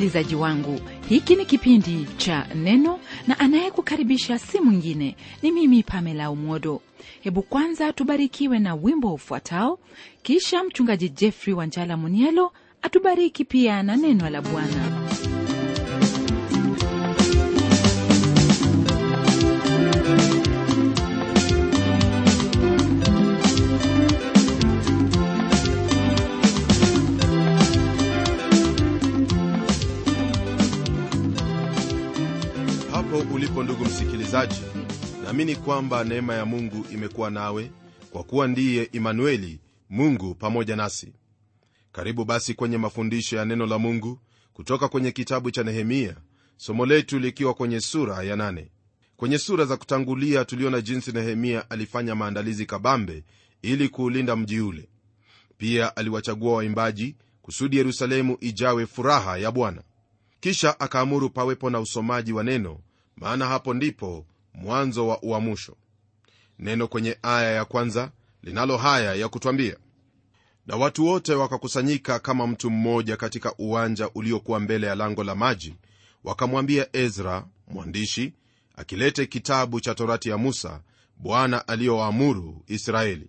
msikilizaji wangu hiki ni kipindi cha neno na anayekukaribisha si mwingine ni mimi pamela umodo hebu kwanza tubarikiwe na wimbo ufuatao kisha mchungaji jeffrey wanjala munielo atubariki pia na neno la bwana hapo ulipo ndugu msikilizaji naamini kwamba neema ya mungu imekuwa nawe kwa kuwa ndiye imanueli mungu pamoja nasi karibu basi kwenye mafundisho ya neno la mungu kutoka kwenye kitabu cha nehemia somo letu likiwa kwenye sura ya nane kwenye sura za kutangulia tuliona jinsi nehemia alifanya maandalizi kabambe ili kuulinda mji ule pia aliwachagua waimbaji kusudi yerusalemu ijawe furaha ya bwana kisha akaamuru pawepo na usomaji wa neno maana hapo ndipo mwanzo wa uamusho neno kwenye aya ya kwanza linalo haya ya kutwambia na watu wote wakakusanyika kama mtu mmoja katika uwanja uliokuwa mbele ya lango la maji wakamwambia ezra mwandishi akilete kitabu cha torati ya musa bwana aliyowaamuru israeli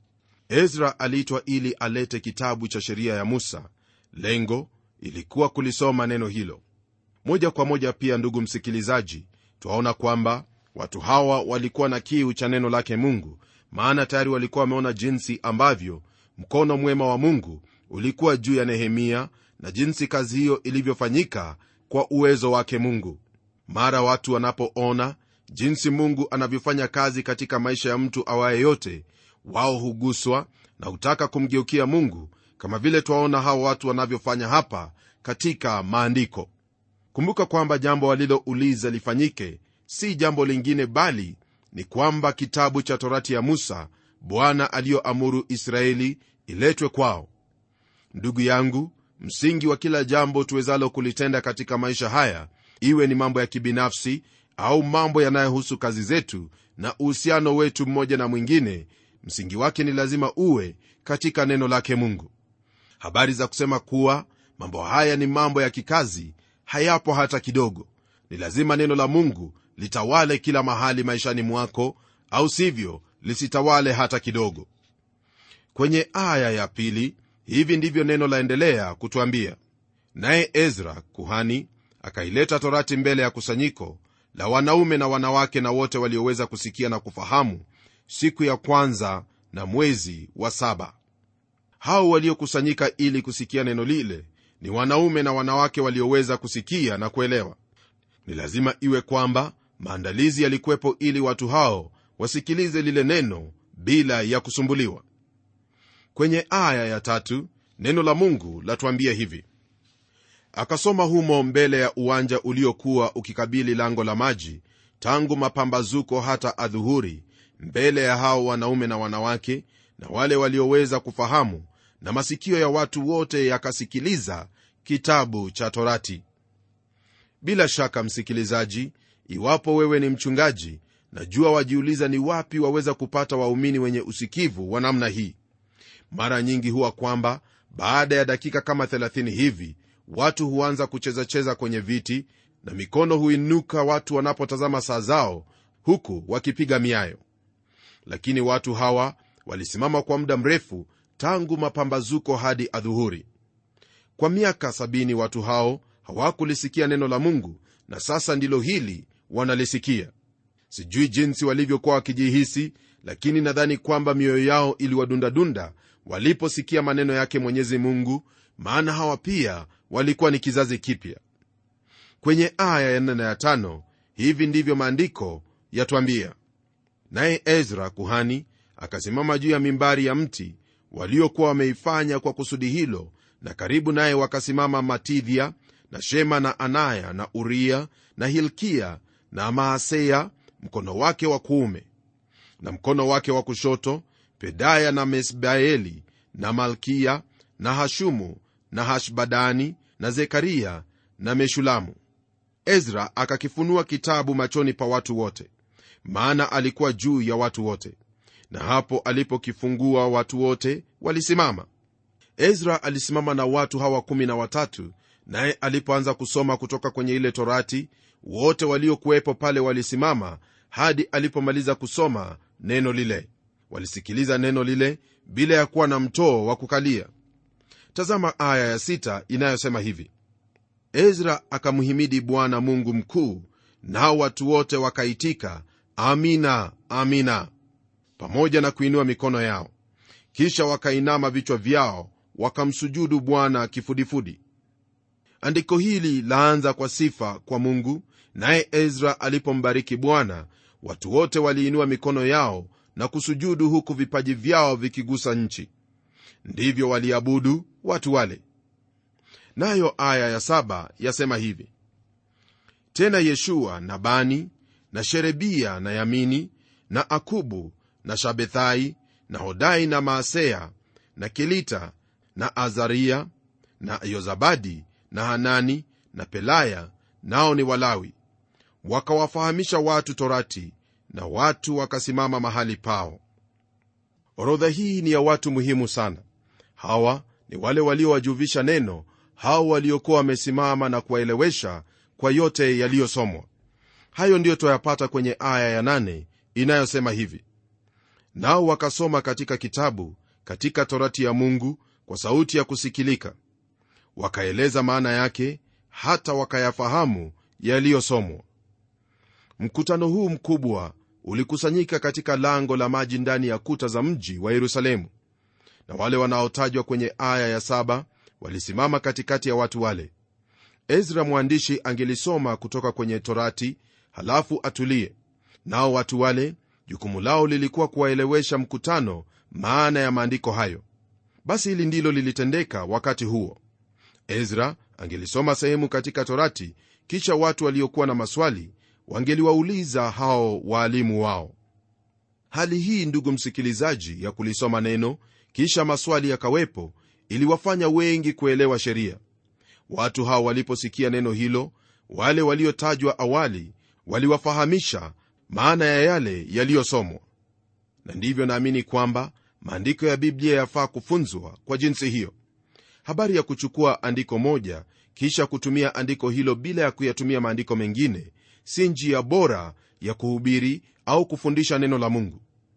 ezra aliitwa ili alete kitabu cha sheria ya musa lengo ilikuwa kulisoma neno hilo moja kwa moja pia ndugu msikilizaji twaona kwamba watu hawa walikuwa na kiu cha neno lake mungu maana tayari walikuwa wameona jinsi ambavyo mkono mwema wa mungu ulikuwa juu ya nehemia na jinsi kazi hiyo ilivyofanyika kwa uwezo wake mungu mara watu wanapoona jinsi mungu anavyofanya kazi katika maisha ya mtu awaye yote wao huguswa na hutaka kumgeukia mungu kama vile twaona hawa watu wanavyofanya hapa katika maandiko kumbuka kwamba jambo walilouliza lifanyike si jambo lingine bali ni kwamba kitabu cha torati ya musa bwana aliyoamuru israeli iletwe kwao ndugu yangu msingi wa kila jambo tuwezalo kulitenda katika maisha haya iwe ni mambo ya kibinafsi au mambo yanayohusu kazi zetu na uhusiano wetu mmoja na mwingine msingi wake ni lazima uwe katika neno lake mungu habari za kusema kuwa mambo haya ni mambo ya kikazi hayapo hata kidogo ni lazima neno la mungu litawale kila mahali maishani mwako au sivyo lisitawale hata kidogo kwenye aya ya pili hivi ndivyo neno laendelea kutwambia naye ezra kuhani akaileta torati mbele ya kusanyiko la wanaume na wanawake na wote walioweza kusikia na kufahamu siku ya kwanza na mwezi wa saba hao waliokusanyika ili kusikia neno lile ni wanaume na wanawake walioweza kusikia na kuelewa ni lazima iwe kwamba maandalizi yalikuwepo ili watu hao wasikilize lile neno bila ya kusumbuliwa kwenye aya ya tatu neno la mungu latwambia hivi akasoma humo mbele ya uwanja uliokuwa ukikabili lango la maji tangu mapambazuko hata adhuhuri mbele ya hao wanaume na wanawake na wale walioweza kufahamu na masikio ya watu wote yakasikiliza kitabu cha torati bila shaka msikilizaji iwapo wewe ni mchungaji najua wajiuliza ni wapi waweza kupata waumini wenye usikivu wa namna hii mara nyingi huwa kwamba baada ya dakika kama 30 hivi watu huanza kuchezacheza kwenye viti na mikono huinuka watu wanapotazama saa zao huku wakipiga miayo lakini watu hawa walisimama kwa muda mrefu tangu mapambazuko hadi adhuhuri kwa miaka sabini watu hao hawakulisikia neno la mungu na sasa ndilo hili wanalisikia sijui jinsi walivyokuwa wakijihisi lakini nadhani kwamba mioyo yao iliwadundadunda waliposikia maneno yake mwenyezi mungu maana hawa pia walikuwa ni kizazi kipya kwenye aya ya nne na ya tano hivi ndivyo maandiko yatwambia naye ezra kuhani akasimama juu ya mimbari ya mti waliokuwa wameifanya kwa kusudi hilo na karibu naye wakasimama matidhia na shema na anaya na uria na hilkia na maaseya mkono wake wa kuume na mkono wake wa kushoto pedaya na mesbaeli na malkia na hashumu na hashbadani na zekaria na meshulamu ezra akakifunua kitabu machoni pa watu wote maana alikuwa juu ya watu wote na hapo alipokifungua watu wote walisimama ezra alisimama na watu hawa kumi na watatu naye alipoanza kusoma kutoka kwenye ile torati wote waliokuwepo pale walisimama hadi alipomaliza kusoma neno lile walisikiliza neno lile bila ya kuwa na mtoo wa kukalia tazama aya ya sita inayosema hivi ezra akamhimidi bwana mungu mkuu nao watu wote wakaitika amina amina pamoja na kuinua mikono yao kisha wakainama vichwa vyao wakamsujudu bwana kifudifudi andiko hili laanza kwa sifa kwa mungu naye ezra alipombariki bwana watu wote waliinua mikono yao na kusujudu huku vipaji vyao vikigusa nchi ndivyo waliabudu watu wale nayo aya ya saba yasema hivi tena yeshua na bani na sherebia na yamini na akubu na shabethai na hodai na maaseya na kelita na azaria na yozabadi na hanani na pelaya nao ni walawi wakawafahamisha watu torati na watu wakasimama mahali pao orodha hii ni ya watu muhimu sana hawa ni wale waliowajuvisha neno hao waliokuwa wamesimama na kuwaelewesha kwa yote yaliyosomwa hayo ndiyo twayapata kwenye aya ya nane inayosema hivi nao wakasoma katika kitabu katika torati ya mungu kwa sauti ya kusikilika wakaeleza maana yake hata wakayafahamu yaliyosomwa mkutano huu mkubwa ulikusanyika katika lango la maji ndani ya kuta za mji wa yerusalemu na wale wanaotajwa kwenye aya ya saba walisimama katikati ya watu wale ezra mwandishi angelisoma kutoka kwenye torati halafu atulie nao watu wale jukumu lao lilikuwa kuwaelewesha mkutano maana ya maandiko hayo basi hili ndilo lilitendeka wakati huo ezra angelisoma sehemu katika torati kisha watu waliokuwa na maswali wangeliwauliza hao waalimu wao hali hii ndugu msikilizaji ya kulisoma neno kisha maswali yakawepo iliwafanya wengi kuelewa sheria watu hao waliposikia neno hilo wale waliotajwa awali waliwafahamisha maana ya yale yaliyosomwa na ndivyo naamini kwamba maandiko ya biblia yafaa kufunzwa kwa jinsi hiyo habari ya kuchukua andiko moja kisha kutumia andiko hilo bila ya kuyatumia maandiko mengine si njia bora ya kuhubiri au kufundisha neno la mungu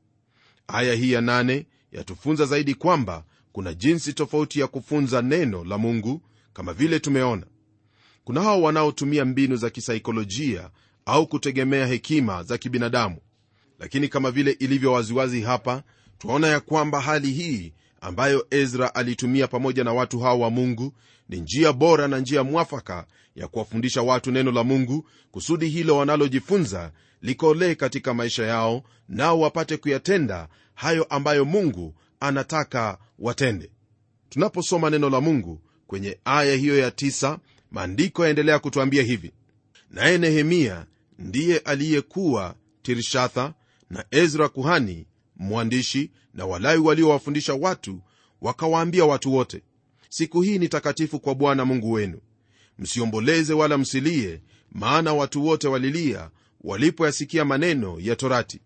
aya hii ya nane yatufunza zaidi kwamba kuna jinsi tofauti ya kufunza neno la mungu kama vile tumeona kuna hao wanaotumia mbinu za kisaikolojia au kutegemea hekima za kibinadamu lakini kama vile ilivyo waziwazi hapa twaona ya kwamba hali hii ambayo ezra alitumia pamoja na watu hao wa mungu ni njia bora na njia mwafaka ya kuwafundisha watu neno la mungu kusudi hilo wanalojifunza likolee katika maisha yao nao wapate kuyatenda hayo ambayo mungu anataka watende tunaposoma neno la mungu kwenye aya hiyo ya tisa, maandiko yaendelea kutwambia hivi naye nehemia ndiye aliyekuwa tirshatha na ezra kuhani mwandishi na walawi waliowafundisha watu wakawaambia watu wote siku hii ni takatifu kwa bwana mungu wenu msiomboleze wala msilie maana watu wote walilia walipoyasikia maneno ya torati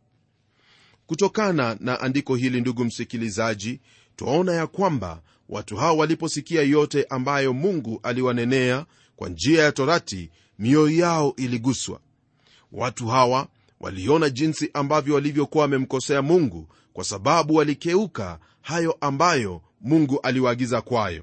kutokana na andiko hili ndugu msikilizaji twaona ya kwamba watu hao waliposikia yote ambayo mungu aliwanenea kwa njia ya torati mioyo yao iliguswa watu hawa waliona jinsi ambavyo walivyokuwa wamemkosea mungu kwa sababu walikeuka hayo ambayo mungu aliwaagiza kwayo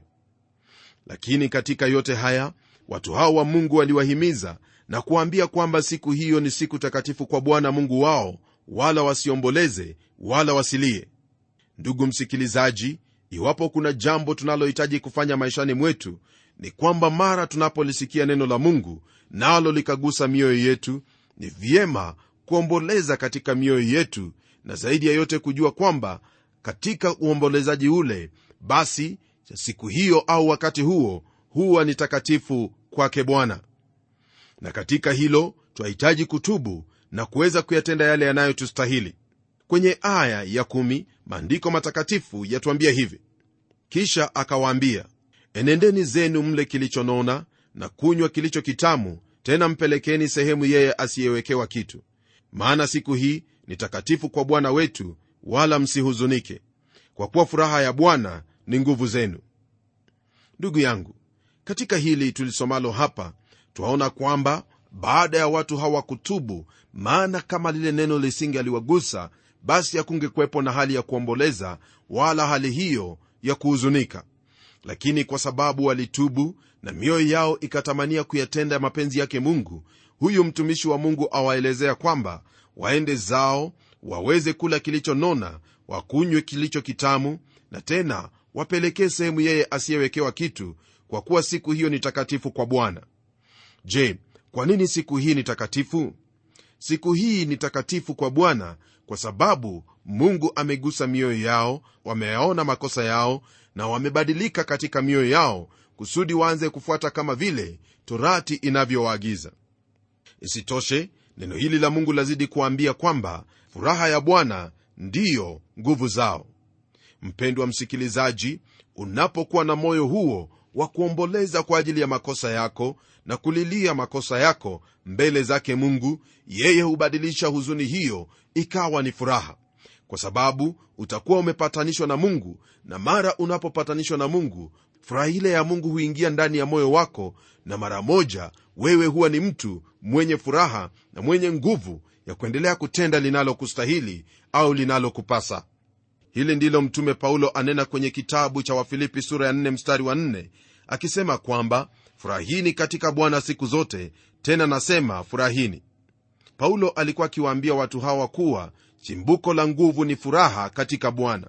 lakini katika yote haya watu hao wa mungu waliwahimiza na kuwaambia kwamba siku hiyo ni siku takatifu kwa bwana mungu wao wala wasiomboleze wala wasilie ndugu msikilizaji iwapo kuna jambo tunalohitaji kufanya maishani mwetu ni kwamba mara tunapolisikia neno la mungu nalo likagusa mioyo yetu ni vyema kuomboleza katika mioyo yetu na zaidi ya yote kujua kwamba katika uombolezaji ule basi siku hiyo au wakati huo huwa ni takatifu kwake bwana na katika hilo twahitaji kutubu na kuweza kuyatenda yale yanayotustahili kwenye aya ya kumi, maandiko matakatifu yatuambia hivi kisha akawaambia enendeni zenu mle kilichonona na kunywa kilicho kitamu tena mpelekeni sehemu yeye asiyewekewa kitu maana siku hii ni takatifu kwa bwana wetu wala msihuzunike kwa kuwa furaha ya bwana ni nguvu zenu ndugu yangu katika hili tulisomalo hapa twaona kwamba baada ya watu hawa kutubu maana kama lile neno lisinge aliwagusa basi hakungekuwepo na hali ya kuomboleza wala hali hiyo ya kuhuzunika lakini kwa sababu walitubu na mioyo yao ikatamania kuyatenda mapenzi yake mungu huyu mtumishi wa mungu awaelezea kwamba waende zao waweze kula kilichonona wakunywe kilicho kitamu na tena wapelekee sehemu yeye asiyewekewa kitu kwa kuwa siku hiyo ni takatifu kwa bwana je kwa nini siku hii ni takatifu siku hii ni takatifu kwa bwana kwa sababu mungu amegusa mioyo yao wameyaona makosa yao na wamebadilika katika mioyo yao kusudi waanze kufuata kama vile torati inavyowaagiza isitoshe neno hili la mungu lazidi kuambia kwamba furaha ya bwana ndiyo nguvu zao mpendwa msikilizaji unapokuwa na moyo huo wa kuomboleza kwa ajili ya makosa yako na kulilia makosa yako mbele zake mungu yeye hubadilisha huzuni hiyo ikawa ni furaha kwa sababu utakuwa umepatanishwa na mungu na mara unapopatanishwa na mungu furaha ile ya mungu huingia ndani ya moyo wako na mara moja wewe huwa ni mtu mwenye furaha na mwenye nguvu ya kuendelea kutenda linalokustahili au linalokupasa hili ndilo mtume paulo anena kwenye kitabu cha wafilipi sura ya 4 mstari wa 4 akisema kwamba furahini katika bwana siku zote tena nasema furahini paulo alikuwa akiwaambia watu hawa kuwa chimbuko la nguvu ni furaha katika bwana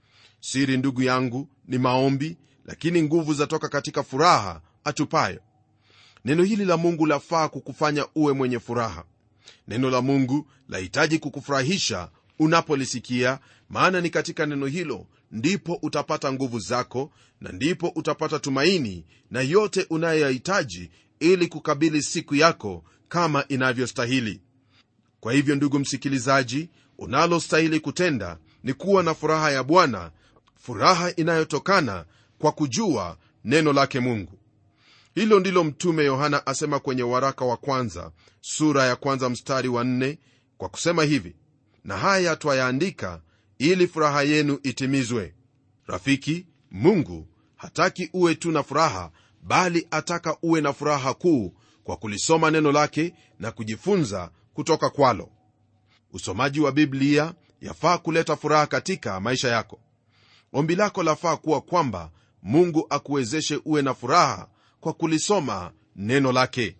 siri ndugu yangu ni maombi lakini nguvu zatoka katika furaha atupayo neno hili la mungu lafaa kukufanya uwe mwenye furaha neno la mungu lahitaji kukufurahisha unapolisikia maana ni katika neno hilo ndipo utapata nguvu zako na ndipo utapata tumaini na yote unayoyahitaji ili kukabili siku yako kama inavyostahili kwa hivyo ndugu msikilizaji unalostahili kutenda ni kuwa na furaha ya bwana furaha inayotokana kwa kujua neno lake mungu hilo ndilo mtume yohana asema kwenye waraka wa kwanza sura ya kwanza mstari wa nne kwa kusema hivi na haya twayaandika ili furaha yenu itimizwe rafiki mungu hataki uwe tu na furaha bali ataka uwe na furaha kuu kwa kulisoma neno lake na kujifunza kutoka kwalo usomaji wa biblia yafaa kuleta furaha katika maisha yako ombi lako lafaa kuwa kwamba mungu akuwezeshe uwe na furaha kwa kulisoma neno lake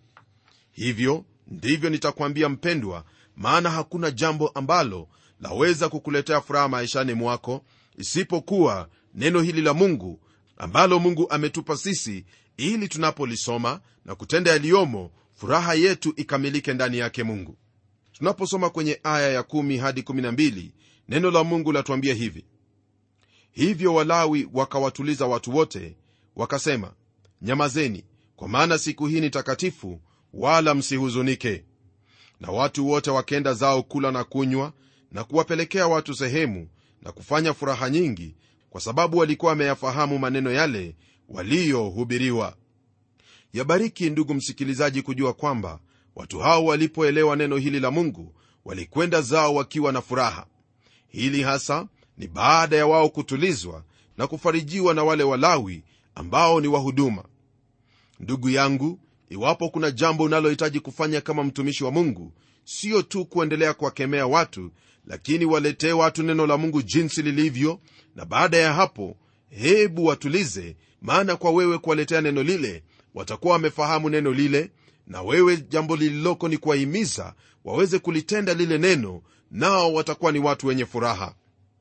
hivyo ndivyo nitakwambia mpendwa maana hakuna jambo ambalo laweza kukuletea furaha maishani mwako isipokuwa neno hili la mungu ambalo mungu ametupa sisi ili tunapolisoma na kutenda yaliyomo furaha yetu ikamilike ndani yake mungu tunaposoma kwenye aya ya 1 hadi 12 neno la mungu latuambia hivi hivyo walawi wakawatuliza watu wote wakasema nyamazeni kwa maana siku hii ni takatifu wala msihuzunike na watu wote wakenda zao kula na kunywa na kuwapelekea watu sehemu na kufanya furaha nyingi kwa sababu walikuwa wameyafahamu maneno yale waliyohubiriwa yabariki ndugu msikilizaji kujua kwamba watu hao walipoelewa neno hili la mungu walikwenda zao wakiwa na furaha hili hasa ni baada ya wao kutulizwa na kufarijiwa na wale walawi ambao ni wahuduma ndugu yangu iwapo kuna jambo unalohitaji kufanya kama mtumishi wa mungu sio tu kuendelea kuwakemea watu lakini waletee watu neno la mungu jinsi lilivyo na baada ya hapo hebu watulize maana kwa wewe kuwaletea neno lile watakuwa wamefahamu neno lile na wewe jambo lililoko ni kuwahimiza waweze kulitenda lile neno nao watakuwa ni watu wenye furaha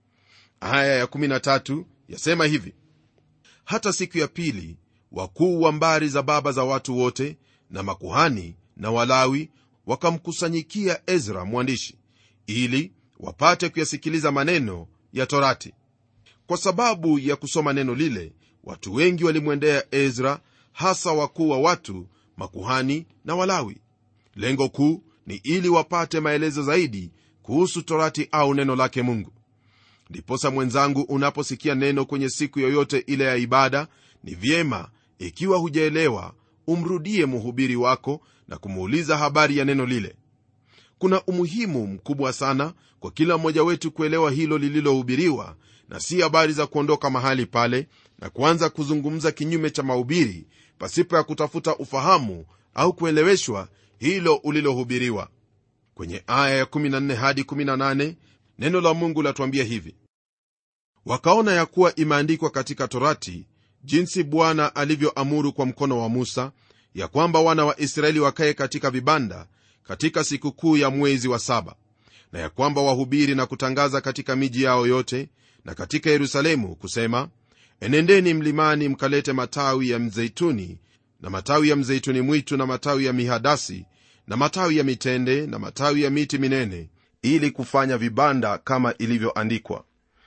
aya ya13 yasema hivi hata siku ya pili wakuu wa mbari za baba za watu wote na makuhani na walawi wakamkusanyikia ezra mwandishi ili wapate kuyasikiliza maneno ya torati kwa sababu ya kusoma neno lile watu wengi walimwendea ezra hasa wakuu wa watu makuhani na walawi lengo kuu ni ili wapate maelezo zaidi kuhusu torati au neno lake mungu ndiposa mwenzangu unaposikia neno kwenye siku yoyote ile ya ibada ni vyema ikiwa hujaelewa umrudie mhubiri wako na kumuuliza habari ya neno lile kuna umuhimu mkubwa sana kwa kila mmoja wetu kuelewa hilo lililohubiriwa na si habari za kuondoka mahali pale na kuanza kuzungumza kinyume cha mahubiri pasipo ya kutafuta ufahamu au kueleweshwa hilo ulilohubiriwa kwenye aya ya 14 hadi 18 neno la mungu latuambia hivi wakaona ya kuwa imeandikwa katika torati jinsi bwana alivyoamuru kwa mkono wa musa ya kwamba wana wa israeli wakaye katika vibanda katika sikukuu ya mwezi wa saba na ya kwamba wahubiri na kutangaza katika miji yao yote na katika yerusalemu kusema enendeni mlimani mkalete matawi ya mzeituni na matawi ya mzeituni mwitu na matawi ya mihadasi na matawi ya mitende na matawi ya miti minene ili kufanya vibanda kama ilivyoandikwa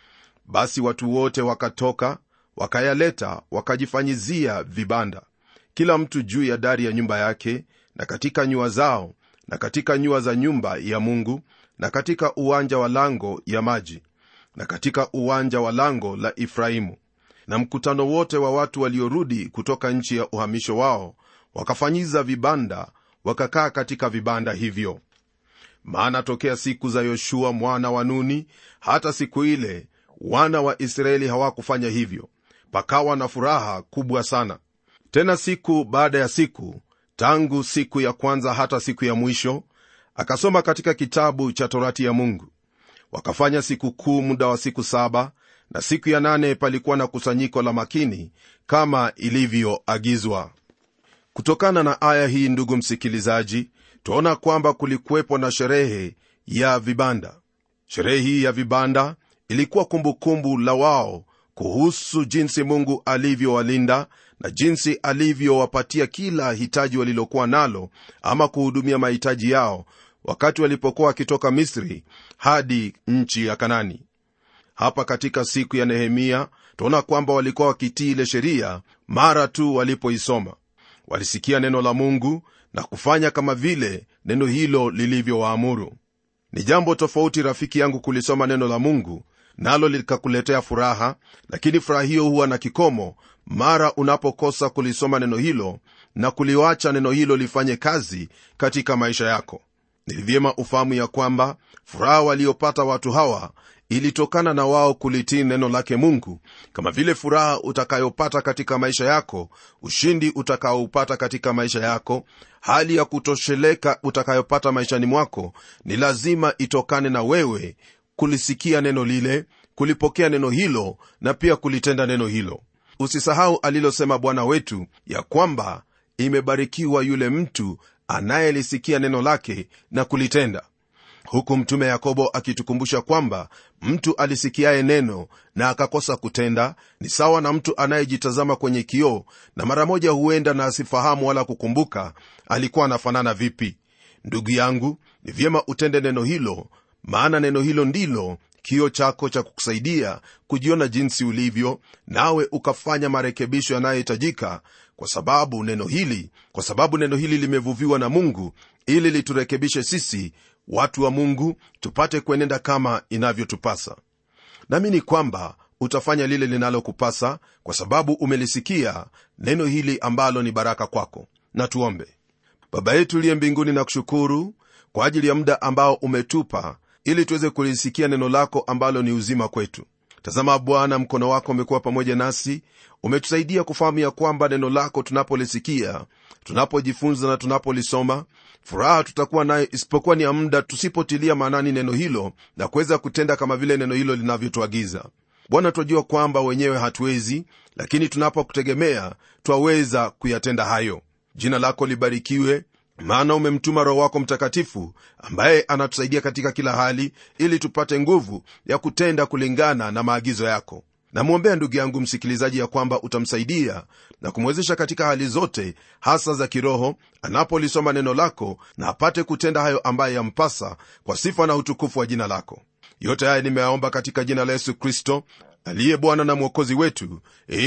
basi watu wote wakatoka wakayaleta wakajifanyizia vibanda kila mtu juu ya dari ya nyumba yake na katika nyua zao na katika nyua za nyumba ya mungu na katika uwanja wa lango ya maji na katika uwanja wa lango la efraimu na mkutano wote wa watu waliorudi kutoka nchi ya uhamisho wao wakafanyiza vibanda wakakaa katika vibanda hivyo maana tokea siku za yoshua mwana wa nuni hata siku ile wana wa israeli hawakufanya hivyo pakawa na furaha kubwa sana tena siku baada ya siku tangu siku ya kwanza hata siku ya mwisho akasoma katika kitabu cha torati ya mungu wakafanya siku kuu muda wa siku saba na siku ya nane palikuwa na kusanyiko la makini kama ilivyoagizwa kutokana na aya hii ndugu msikilizaji twaona kwamba kulikuwepo na sherehe ya vibanda sherehe hii ya vibanda ilikuwa kumbukumbu kumbu la wao kuhusu jinsi mungu alivyowalinda na jinsi alivyowapatia kila hitaji walilokuwa nalo ama kuhudumia mahitaji yao wakati walipokuwa wakitoka misri hadi nchi ya kanani hapa katika siku ya nehemia tunaona kwamba walikuwa wakitii ile sheria mara tu walipoisoma walisikia neno la mungu na kufanya kama vile neno hilo lilivyowaamuru ni jambo tofauti rafiki yangu kulisoma neno la mungu nalo likakuletea furaha lakini furaha hiyo huwa na kikomo mara unapokosa kulisoma neno hilo na kuliwacha neno hilo lifanye kazi katika maisha yako ni vyema ufahamu ya kwamba furaha waliopata watu hawa ilitokana na wao kulitii neno lake mungu kama vile furaha utakayopata katika maisha yako ushindi utakaoupata katika maisha yako hali ya kutosheleka utakayopata maishani mwako ni lazima itokane na wewe kulisikia neno lile kulipokea neno hilo na pia kulitenda neno hilo usisahau alilosema bwana wetu ya kwamba imebarikiwa yule mtu anayelisikia neno lake na kulitenda huku mtume yakobo akitukumbusha kwamba mtu alisikiaye neno na akakosa kutenda ni sawa na mtu anayejitazama kwenye kioo na mara moja huenda na asifahamu wala kukumbuka alikuwa anafanana vipi ndugu yangu ni vyema utende neno hilo maana neno hilo ndilo kio chako cha kukusaidia kujiona jinsi ulivyo nawe ukafanya marekebisho yanayohitajika kwa sababu neno hili kwa sababu neno hili limevuviwa na mungu ili liturekebishe sisi watu wa mungu tupate kuenenda kama inavyotupasa naamini kwamba utafanya lile linalokupasa kwa sababu umelisikia neno hili ambalo ni baraka kwako na tuombe baba yetu liye mbinguni na kushukuru kwa ajili ya muda ambao umetupa ili tuweze kulisikia neno lako ambalo ni uzima kwetu tazama bwana mkono wako umekuwa pamoja nasi umetusaidia kufahamu ya kwamba neno lako tunapolisikia tunapojifunza na tunapolisoma furaha tutakuwa nayo isipokuwa ni ya muda tusipotilia maanani neno hilo na kuweza kutenda kama vile neno hilo linavyotuagiza bwana twajua kwamba wenyewe hatuwezi lakini tunapokutegemea twaweza kuyatenda hayo jina lako libarikiwe maana umemtuma roho wako mtakatifu ambaye anatusaidia katika kila hali ili tupate nguvu ya kutenda kulingana na maagizo yako namwombea ndugu yangu msikilizaji ya kwamba utamsaidia na kumwezesha katika hali zote hasa za kiroho anapolisoma neno lako na apate kutenda hayo ambaye yampasa kwa sifa na utukufu wa jina lako yote haya nimeyaomba katika jina la yesu kristo aliye bwana na mwokozi wetu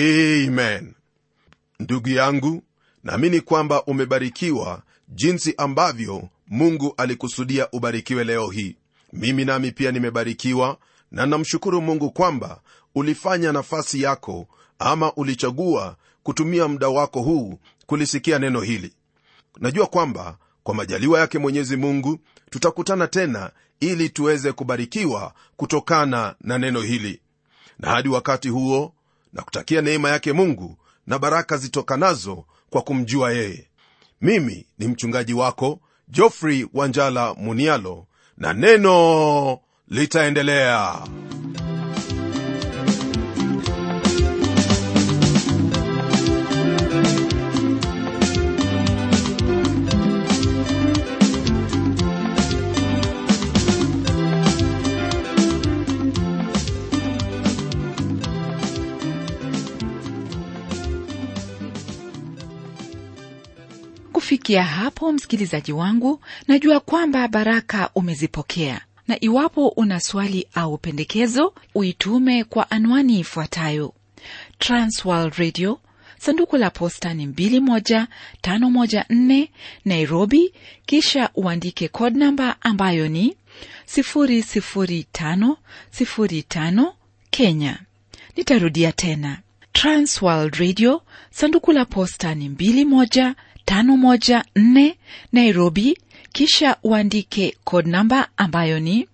amen ndugu yangu naamini kwamba umebarikiwa jinsi ambavyo mungu alikusudia ubarikiwe leo hii mimi nami pia nimebarikiwa na namshukuru mungu kwamba ulifanya nafasi yako ama ulichagua kutumia muda wako huu kulisikia neno hili najua kwamba kwa majaliwa yake mwenyezi mungu tutakutana tena ili tuweze kubarikiwa kutokana na neno hili na hadi wakati huo na kutakia neema yake mungu na baraka zitokanazo kwa kumjua yeye mimi ni mchungaji wako jofrey wanjala munialo na neno litaendelea kufikia hapo msikilizaji wangu najua kwamba baraka umezipokea na iwapo una swali au pendekezo uitume kwa anwani ifuatayo transworld radio sanduku la posta ni 21514 nairobi kisha uandike code namba ambayo ni 00505 kenya nitarudia tena transworld radio sanduku la posta ni 21 514 Nairobi, kisha uandike code namba ambayo ni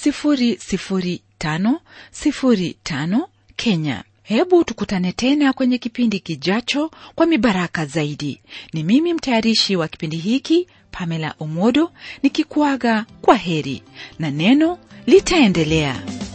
00505 Kenya. Hebu tukutane tena kwenye kipindi kijacho kwa mibaraka zaidi. Ni mimi mtayarishi wa kipindi hiki Pamela Omodo nikikuaga kwa heri na neno litaendelea.